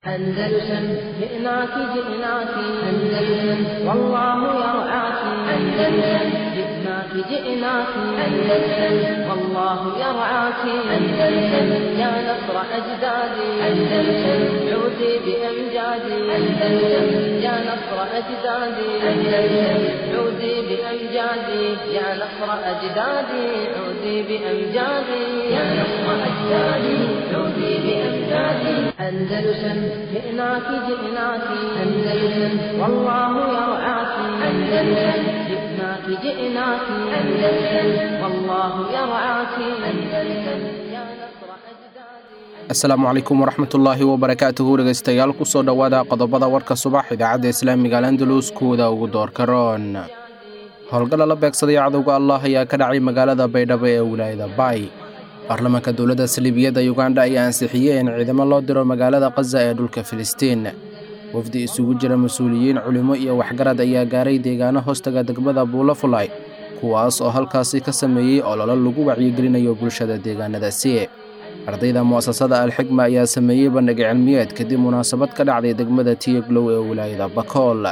أندلسن جئناك جئناك أندلسن والله يرعاك أندلسن جئناك جئناك أندلسن والله يرعاك أندلسن يا نصر أجدادي أندلسن عودي بأمجادي أندلسن يا نصر أجدادي أندلسن عودي بأمجادي يا نصر أجدادي عودي بأمجادي يا نصر أجدادي عودي بأمجادي أندلسن جئناك جئناك أندلسن والله يرعاك أندلسن جئناك جئناك أندلسن والله يرعاك أندلسن يا نصر أجدادي asalaamu calaykum waraxmatullaahi wabarakaatuhu dhegaystayaal kusoo dhowaada qodobada warka subax idaacadda islaamiga al andalus kuwada ugu doorka roon howlgalla la beegsaday cadowga allah ayaa ka dhacay magaalada baydhabo ee wilaayada baay baarlamaanka dowladda saliibiyadda yugandha ayaa ansixiyey in ciidamo loo diro magaalada khaza ee dhulka filistiin wafdi isugu jira mas-uuliyiin culimo iyo waxgarad ayaa gaaray deegaano hoostaga degmada buulafulay kuwaas oo halkaasi ka sameeyey ololo lagu wacyigelinayo bulshada deegaanadaasi ardayda mu'asasada alxigma ayaa sameeyey bandhig cilmiyeed kadib munaasabad ka dhacday degmada tiyaglow ee wilaayada bakool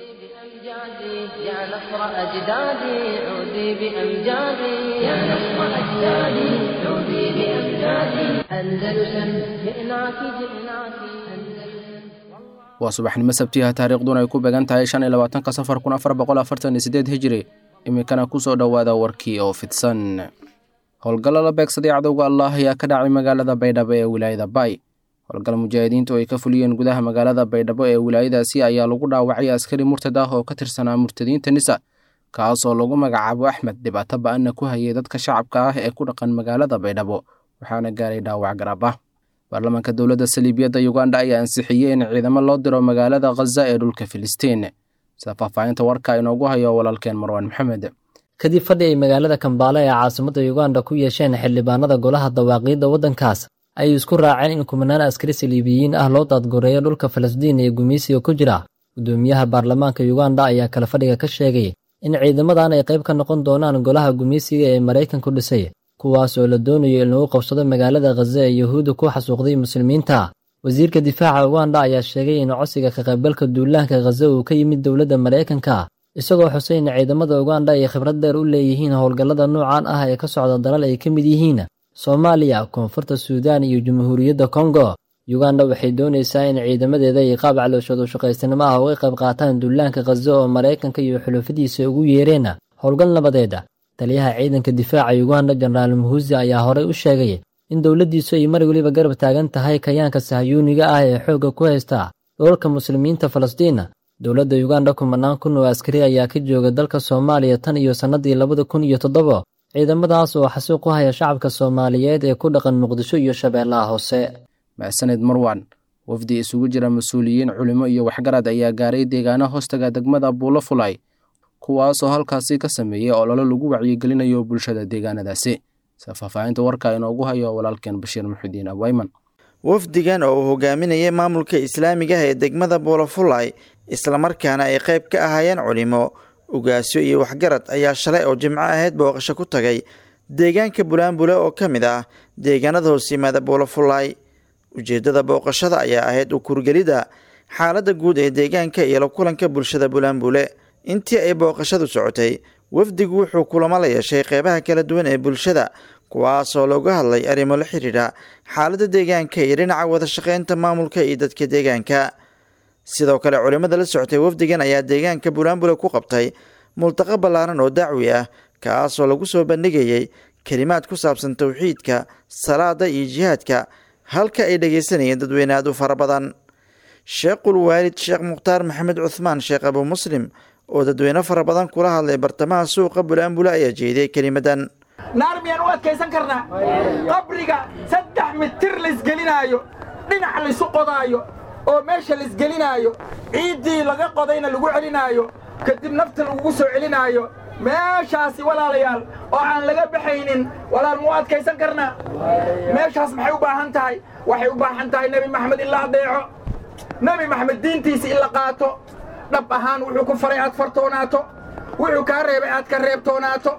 بأمجادي يا نصر أجدادي عودي بأمجادي يا نصر أجدادي عودي بأمجادي أندلسن جئناك جئناك أندلسن waa subaxnimo sabtiha taariikhduna ay ku beegan tahay shan iyo labaatanka safar kun afar boqol afartan iyo sideed hijiri iminkana kusoo dhowaada warkii oo fidsan howlgallo la beegsaday cadowga allah ayaa ka dhacay magaalada baydhabo ee wilaayada baay howlgal mujaahidiintu ay ka fuliyeen gudaha magaalada baydhabo ee wilaayadaasi ayaa lagu dhaawacay askari murtad ah oo ka tirsanaa murtadiinta nisa kaasoo lagu magacaabo axmed dhibaato ba-anna ku hayay dadka shacabka ah ee ku dhaqan magaalada baydhabo waxaana gaaray dhaawac garab ah baarlamaanka dowladda saliibiyadda yugandha ayaa ansixiyey in ciidamo loo diro magaalada khaza ee dhulka filistiin sida faahfaahinta warka inoogu hayo walaalkeen marwaan maxamed kadib fadhi ay magaalada kambaale ee caasimadda yuganda ku yeesheen xildhibaanada golaha dawaaqiidda waddankaas ayay isku raaceen in kumanaan askari saliibiyiin ah loo daadgoreeyo dhulka falastiin ee gumaysiga ku jira guddoomiyaha baarlamaanka yuganda ayaa kale fadhiga ka sheegay in ciidamadan ay qayb ka noqon doonaan golaha gumaysiga ee maraykanku dhisay kuwaas oo la doonayo in lagu qabsado magaalada khaza ee yuhuudda ku xasuuqday muslimiinta wasiirka difaaca uganda ayaa sheegay in codsiga ka qaybgalka duulaanka khaza uu ka yimid dowladda maraykanka isagoo xusay in ciidamada uganda ay khibrad dheer u leeyihiin howlgallada noocan ah ee ka socda dalal ay ka mid yihiin soomaaliya koonfurta suudaan iyo jamhuuriyadda kongo yuganda waxay doonaysaa in ciidamadeeda ay qaab calooshoodu shaqaysanimo ah uga qayb qaataan duulaanka khaza oo maraykanka iyo xulufadiisa ugu yeereen howlgal nabadeeda taliyaha ciidanka difaaca yuganda jenaraal muhuzi ayaa horey u sheegay in dowladdiisu ay mar weliba garab taagan tahay kayaanka sahyuuniga ah ee xoogga ku haysta dhoolka muslimiinta falastiin dowladda yuganda kumanaan kun oo askari ayaa ka jooga dalka soomaaliya tan iyo sannadii labada kun iyo toddoba ciidamadaas oo xasuuq ku haya shacabka soomaaliyeed ee ku dhaqan muqdisho iyo shabeellaha hoose mahsaned marwan wafdi isugu jira mas-uuliyiin culimo iyo waxgarad ayaa gaaray deegaano hoostaga degmada buulafulay kuwaasoo halkaasi ka sameeyey ololo lagu wacyigelinayo bulshada deegaanadaasi sida faahfaahinta warka inoogu hayo walaalkeen bashiir muxidiin abwayman wafdigan oo uu hogaaminayay maamulka islaamiga ah ee degmada buulafulay islamarkaana ay qayb ka ahaayeen culimo ugaasyo iyo waxgarad ayaa shalay oo jimco ahayd booqasho ku tagay deegaanka bulaanbule oo ka mid ah deegaanada hoos yimaada buulafulay ujeeddada booqashada ayaa ahayd u kurgelidda xaaladda guud ee deegaanka iyo la kulanka bulshada bulaanbule intii ay booqashadu socotay wafdigu wuxuu kulamo la yeeshay qeybaha kala duwan ee bulshada kuwaasoo looga hadlay arrimo la xidhiidha xaaladda deegaanka iyo dhinaca wada shaqeynta maamulka iyo dadka deegaanka sidoo kale culimmada la socotay wafdigan ayaa deegaanka bulaanbule ku qabtay multaqa ballaaran oo dacwi ah kaasoo lagu soo bandhigayay kelimaad ku saabsan towxiidka salaada iyo jihaadka halka ay dhegaysanayeen dadweyne aad u fara badan sheekhul waalid sheekh mukhtaar maxamed cuhmaan sheekh abuu muslim oo dadweyne fara badan kula hadlay bartamaha suuqa bulaanbule ayaa jeediyey kelimadan naar miyaan u adkaysan karnaa qabriga saddex mitir laisgelinaayo dhinac laysu qodaayo oo meesha laisgelinaayo ciiddii laga qodayna lagu celinaayo kadib nafta lagugu soo celinaayo meeshaasi walaalayaal oo aan laga baxaynin walaal muu adkaysan karnaa meeshaas maxay u baahan tahay waxay u baahan tahay nebi maxamed in la adeeco nebi maxamed diintiisa in la qaato dhab ahaan wuxuu ku faray aad fartoonaato wuxuu kaa reebay aad ka reebtoonaato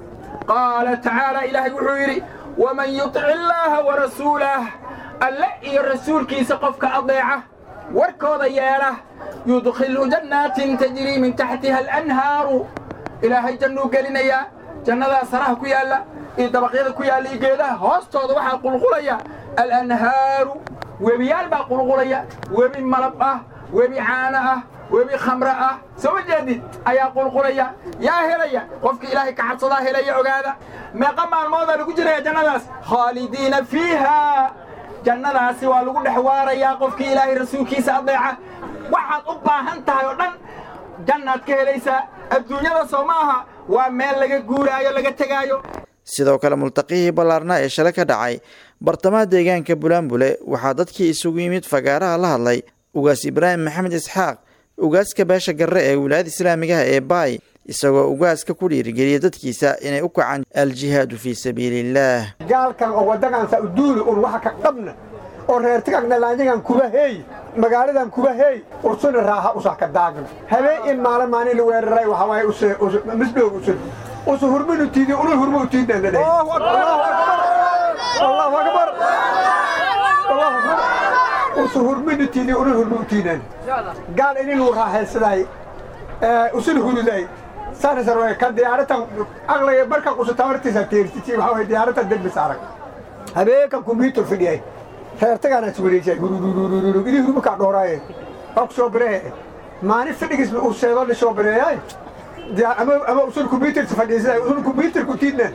qaala tacaala ilaahay wuxuu yidhi waman yutic illaaha warasuulah alle iyo rasuulkiisa qofka adeeca warkooda yeela yudkhilu jannaatin tajrii min taxtiha alanhaaru ilaahay jannuu gelinayaa jannadaa saraha ku yaalla iyo dabaqyada ku yaalla iyo geedaha hoostooda waxaa qulqulaya alanhaaru webiyaal baa qulqulaya webi malab ah webi caano ah webi khamre ah soo ma jeedid ayaa qulqulaya yaa helaya qofka ilaahay ka cabsadaa helaya ogaada meeqa maalmoodaa lagu jiraya jannadaas khaalidiina fiiha jannadaasi waa lagu dhex waarayaa qofkii ilaahay rasuulkiisa adeeca waxaad u baahan tahay oo dhan jannaad ka helaysaa adduunyada soo ma aha waa meel laga guuraayo laga tegaayo sidoo kale multaqihii ballaarnaa ee shalay ka dhacay bartamaha deegaanka bulaanbule waxaa dadkii isugu yimid fagaaraha la hadlay ugaas ibraahim maxamed isxaaq ugaaska beesha garre ee wilaayada islaamigaha ee baay isagoo ugaaska ku dhiirigeliyay dadkiisa inay u kacaan aljihaadu fii sabiiliillaah gaalkan oo waddagansa uduuli un waxa ka dhabna oo reertigagna laanyagan kuba heey magaaladan kuba heey ursuna raaha usa ka daagna habeen in maalin maalin la weeraray waxa waaye use misdhoog usun usu hurminu tiidi ulu hurmu utiidna la dhahay allahu akbar allahu akbar usu hurminu tiidi ulu hurmu utiidnan gaal ininu raaxaysaday usun huruday saasarwe ka diyaaratan aqliga marka usu tamartiisa teertiti waxa waaye diyaaratan degmis arag habeenkan kumbiitar fidhiyay reertagaana iswareejay hurururururug idii hurmukaa dhooraaye waa ku soo birehe maalin fidhigis uu seedo la soo bireeyay ama ama usul kumbiitarsa fadhiisay usul kumbiitarku tiidnan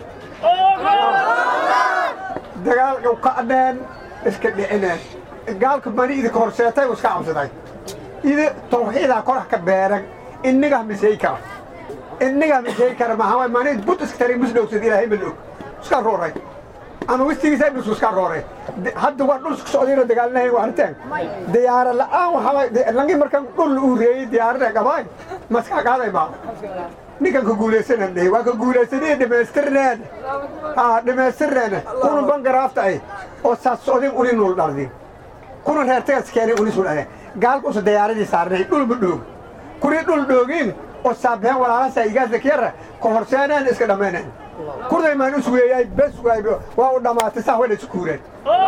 dagaalka ka adheen iska dhicineen gaalka mani idinka horseetay iska cabsaday idi tawxiidaa korax ka beeran innigaa misay kara innigaa misay kara maxaa mani bud iska tari misdhowsad ilaahay ma og iska rooray ama wistigiisa dhulku iska rooray hadda waa dhul isku socdayna dagaalinahay waa arteen diyaara la'aan waxaa langi markan dhul uu reeyey diyaarada gabaay maskaa qaaday baa ninkan ka guulaysanan dhahay waa ka guulaysanaya dhammaystirneen haa dhammaystirneen kuna bangaraafta ay oo saas socdin uni nuul dhardin kuna reertagas keenay uni sul gaalka usa diyaaradii saarnay dhul ma dhoog kuni dhul dhoogin oo saabeen walaalasa igaasa kiyara ka horseeneen iska dhammayneen kurday maan us weeyay bes waay waa u dhammaatay sax wayna isku kuureen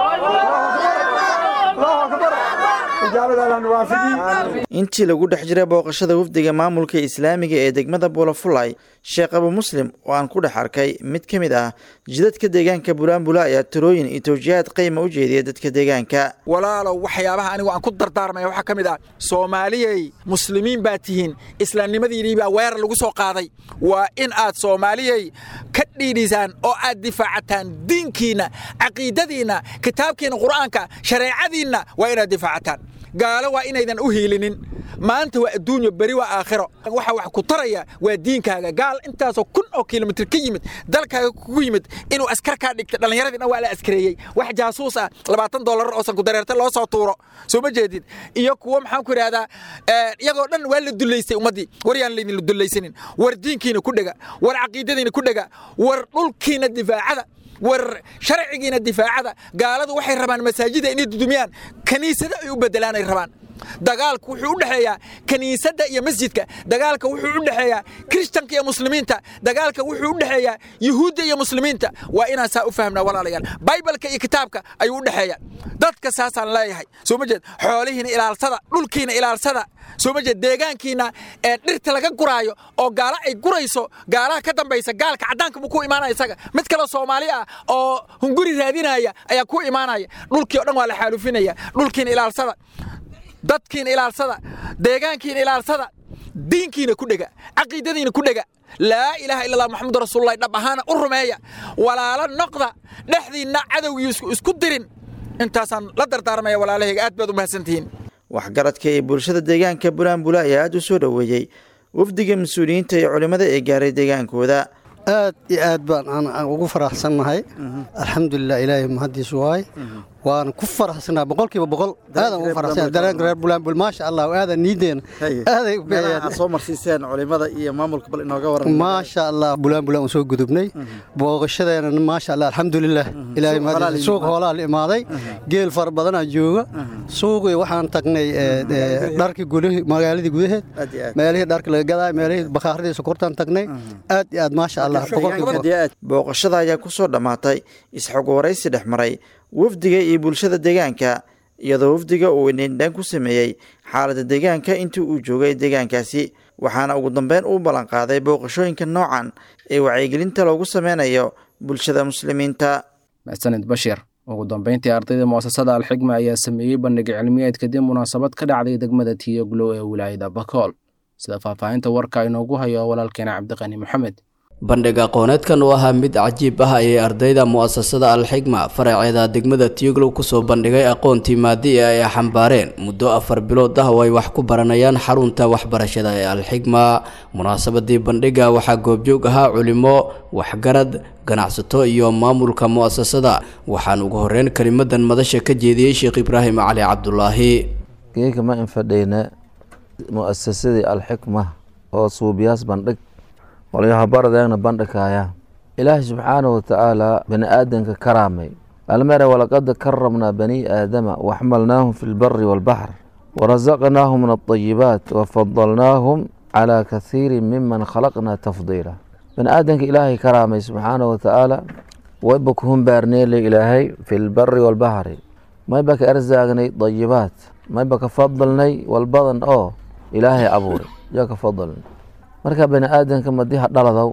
allahu akbar ijaabada allah nuwaafiji intii lagu dhex jiray booqashada wafdiga maamulka islaamiga ee degmada buulafulay sheekh abu muslim oo aan ku dhex arkay mid ka mid ah jidadka deegaanka bulaanbula ayaa talooyin iyo tawjiihaad qiima u jeediya dadka deegaanka walaalow waxyaabaha anigu aan ku dardaarmaya waxaa ka mid ah soomaaliyey muslimiin baa tihiin islaamnimadiinii baa weerar lagu soo qaaday waa in aad soomaaliyey ka dhiidhisaan oo aad difaacataan diinkiinna caqiidadiinna kitaabkiinna qur'aanka shareecadiinna waa inaad difaacataan gaalo waa inaydan u hiilinin maanta waa adduunyo beri waa aakhiro waxa wax ku taraya waa diinkaaga gaal intaasoo kun oo kilomitr ka yimid dalkaaga kugu yimid inuu askar kaa dhigta dhallinyaradii dhan waa la askareeyey wax jaasuus ah labaatan dollar oo sanku dareerta loo soo tuuro soo ma jeedid iyo kuwo maxaan ku idhahdaa iyagoo dhan waa la dullaystay ummaddii war yaan laydin dullaysanin war diinkiina ku dhega war caqiidadiina ku dhega war dhulkiina difaacada war sharcigiina difaacada gaaladu waxay rabaan masaajida inay dudumiyaan kaniisada ay u bedelaan ay rabaan dagaalku wuxuu u dhexeeyaa kiniisadda iyo masjidka dagaalka wuxuu u dhexeeyaa kiristanka iyo muslimiinta dagaalka wuxuu u dhexeeyaa yuhuudda iyo muslimiinta waa inaan saa u fahmnaa walaalayaal baybalka iyo kitaabka ayuu u dhexeeya dadka saasaan leeyahay soo ma jeed xoolihiina ilaalsada dhulkiina ilaalsada soo ma jeed deegaankiina ee dhirta laga guraayo oo gaalo ay gurayso gaalaha ka dambaysa gaalka caddaanka buu ku imaanaya isaga mid kale soomaali ah oo hunguri raadinaya ayaa ku imaanaya dhulkii o dhan waa la xaalufinaya dhulkiina ilaalsada dadkiina ilaalsada deegaankiina ilaalsada diinkiina ku dhega caqiidadiina ku dhega laa ilaaha illa allah maxamadu rasuululahi dhab ahaana u rumeeya walaalo noqda dhexdiinna cadowgii isku dirin intaasaan la dardaarmaya walaalahayga aad baad u mahadsantihiin waxgaradka ee bulshada deegaanka bulaanbula ayaa aada u soo dhoweeyey wafdiga mas-uuliyiinta iyo culimmada ee gaaray deegaankooda aad iyo aad baan aan ugu faraxsannahay alxamdulilah ilaahay mahadiisu waay waan ku faraxsannahay boqolkiiba boqol aadan ugu faraxsannahay dareenka reer bulaanbul maasha allah aadan niideena aaday u meelaha soo marsiiseen culimada iyo maamulka bal inooga waran maasha allah bulaanbulaan u soo gudubnay booqashadeena maasha allah alxamdulilah ilaahay mahadiisu suuq hoolaa la imaaday geel fara badanaa jooga suuqii waxaan tagnay dharkii gudahi magaaladii gudaheed meelihii dharka laga gadaay meelihii bakhaaradii sokortaan tagnay aad iyo aad maasha allah booqashada ayaa ku soo dhammaatay isxog waraysi dhex maray wafdiga iyo bulshada deegaanka iyadoo wafdiga uu indhindhaan ku sameeyey xaaladda deegaanka intii uu joogay deegaankaasi waxaana ugu dambeyn uu ballanqaaday booqashooyinka noocan ee wacyigelinta loogu sameynayo bulshada muslimiinta maxsanid bashir ugu dambeyntii ardayda mu'asasada alxigma ayaa sameeyey bandhig cilmiyeed kadib munaasabad ka dhacday degmada tiyoglow ee wilaayada bakool sida faahfaahinta warka inoogu hayo walaalkeena cabdiqani maxamed bandhig aqooneedkan oo ahaa mid cajiib ah ayay ardayda mu'asasada alxigma faraceeda degmada tioglow kusoo bandhigay aqoontii maadi ee ay xambaareen muddo afar bilood ah oo ay wax ku baranayaan xarunta waxbarashada ee alxigma munaasabadii bandhiga waxaa goobjoog ahaa culimo waxgarad ganacsato iyo maamulka mu'asasada waxaan ugu horeyn kelimadan madasha ka jeediyey sheekh ibraahim cali cabdulaahi geeka ma infadheyna mu'asasadii alxikma oo suubiyaas bandhig walyahabaradeegna bandhigaya ilaahi subxaanahu watacaala bani aadanka karaamay almere walaqad karamnaa bani aadama waxmalnaahum fi lbari walbaxr warazaqnaahum min alطayibaat wafadalnaahum calaa kathiiri miman khalaqnaa tafdiila bani aadanka ilaahay karaamay subxaanahu watacaala wayba ku humbaarneele ilaahay fi lbari walbaxri mayba ka erzaagnay dayibaat mayba ka fadalnay walbadan oo ilaahay abuuray yaa ka fadalnay marka bani aadanka madi hadhaladaw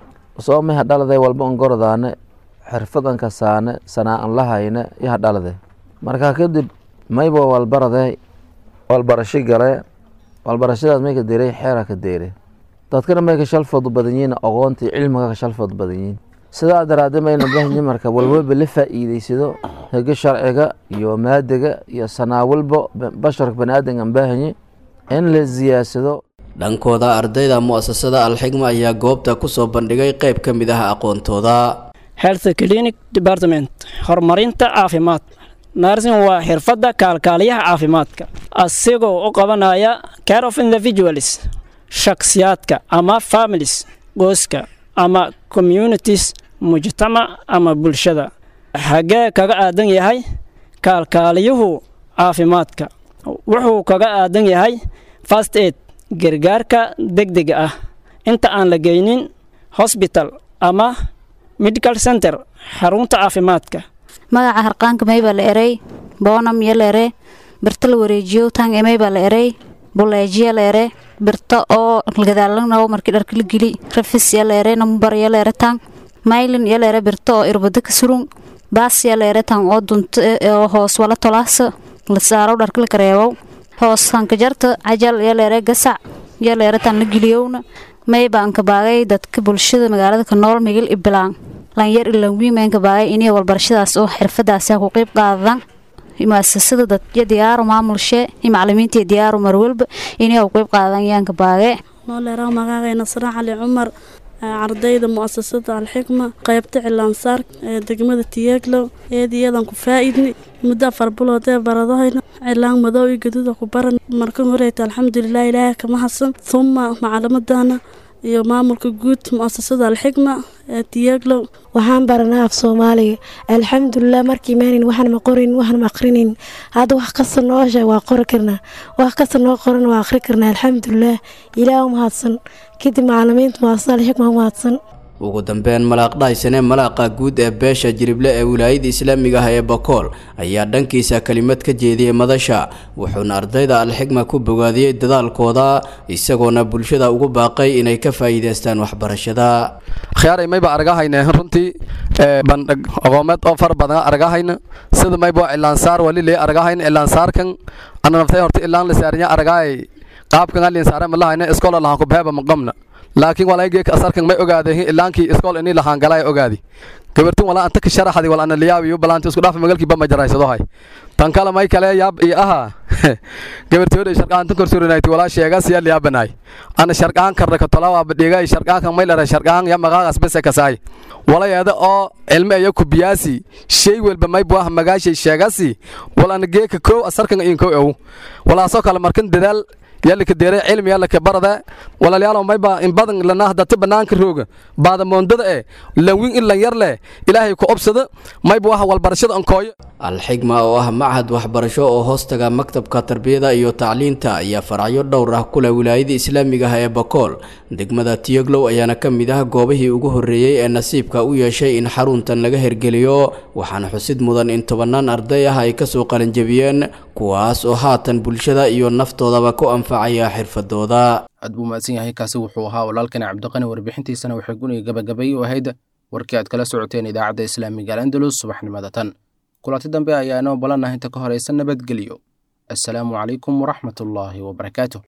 soo may hadhaladay walba ongorodaane xirfadan kasaane sanaa-an lahayne iyo hadhalade marka kadib mayba walbarade walbarashi gale walbarashadaas may ka deeray xeera ka deere dadkana may ka shalfoodu badan yihiin aqoontii cilmiga ka shalfoodu badan yihiin sidaa daraadee mayna bahanyi marka walwalba la faa'iideysado hege sharciga iyo maadiga iyo sanaa walba basharka bani aadankan baahanyi in la siyaadsado dhankooda ardayda mu'asasada alxigma ayaa goobta kusoo bandhigay qayb ka mid ah aqoontooda health clinic department horumarinta caafimaad narsin waa xirfadda kaalkaaliyaha caafimaadka asigoo u qabanaya care of individuals shakhsiyaadka ama families gooska ama communities mujtamac ama bulshada xaggee kaga aadan yahay kaalkaaliyuhu caafimaadka wuxuu kaga aadan yahay fast aid gargaarka degdega ah inta aan la geynin hosbital ama medical center xarunta caafimaadka magaca harqaanka maybaa la erey boonam iyo la ere birta la wareejiyo tang emaybaa la erey buleejiya la ere birta oo gadaalanaw markii dharka la geli rafis ya la ere nambar ya la ere tang maylin ya la ere birta oo irbada ka surun baas ya la ere tang oo dunta oo hoos wala tolaasa la saaro dharka la kareebow hoos hankajarta cajal ya la ere gasac ya la ere tang la geliyowna maybaanka baagay dadka bulshada magaalada ka nool migil ibilaan lanyar ilanwiimaynka baagay inay walbarashadaas oo xirfadaas ku qeyb qaadan muasasada dadya diyaaru maamulshee iyo macalimiinta diyaaru marwalba inay u qeyb qaadan yaanka baage nooleeraa magacay nasra cali cumar ardayda mu'asasada alxikma qaybta cilaansaar ee degmada tiyeeglow eediyadan ku faa-idni muddo afar bilood ee baradahayna cilaan madow iyo gaduuda ku baran markan horeyta alxamdulilah ilaahay kama hasan huma macalimadana iyo maamulka guud mu'asasada alxikma ee tiyeeglow waxaan baranaa af soomaaliga alxamdulilah markii maanin waxaan ma qorin waxaan ma aqrinin hadda wax kasta noo sheeg waa qori karnaa wax kasta noo qoran waa aqri karnaa alxamdulilah ilaah u mahadsan kadib macalimiinta mu'asasada alxikma u mahadsan ugu dambeyn malaaq dhaysane malaaqa guud ee beesha jirible ee wilaayada islaamiga ah ee bakool ayaa dhankiisa kelimad ka jeediyey madasha wuxuuna ardayda alxigma ku bogaadiyey dadaalkooda isagoona bulshada ugu baaqay inay ka faa'iidaystaan waxbarashada khiyaaray mayba argahayne runtii bandhig aqoomeed oo fara badan argahayna sida mayba cilaansaar walile argahayn cilaansaarkan ana naftay horta ilaan la saarinya argaay qaabkan alin saare malahayna iskola lahan ku beeba maqamna laakiin walaageeka asarkan may ogaadeen ilaankii iskool inii lahaan galay ogaadi gabartin walaa anta ka sharaxdi wal ana liyaab iyo balaanta isku dhaafa magalkii bama jaraysado hay tan kale may kale yaab iyo aha gabartooda sharqaan tan korsurinaytii walaa sheegas ya liyaabanaay ana sharqaan karra ka tolawa badhigay sharqaan kan may lara sharqaan ya magaaqas bese kasaay walayeeda oo cilmi ayo ku biyaasi shay walba may buah magaashay sheegasi wal ana geeka koow asarkan in koow ew walaasoo kale markan dadaal yalika deere cilmi yalika barada walaalayaal mayba in badan lana hadata banaanka rooga baada moondada eh lawin in lan yar leh ilaahay ku obsada mayba waxa walbarashada ankooyo alxigma oo ah machad waxbarasho oo hoostaga maktabka tarbiyada iyo tacliinta ayaa faracyo dhowr ah ku leh wilaayada islaamiga ah ee bakool degmada tiyoglow ayaana ka mid ah goobihii ugu horreeyey ee nasiibka u yeeshay in xaruntan laga hergeliyo waxaana xusid mudan in tobannaan arday ah ay kasoo qalinjabiyeen kuwaas oo haatan bulshada iyo naftoodaba ku anfacaya xirfadooda aad buu mahadsan yahay kaasi wuxuu ahaa walaalkani cabdiqani warbixintiisana waxay guniga gabagabay u ahayd warkii aad kala socoteen idaacadda islaamiga alandalus subaxnimada tan kulanti dambe ayaa inoo ballanah inta ka horaysa nabadgelyo assalaamu calaykum waraxmatullaahi wabarakaatu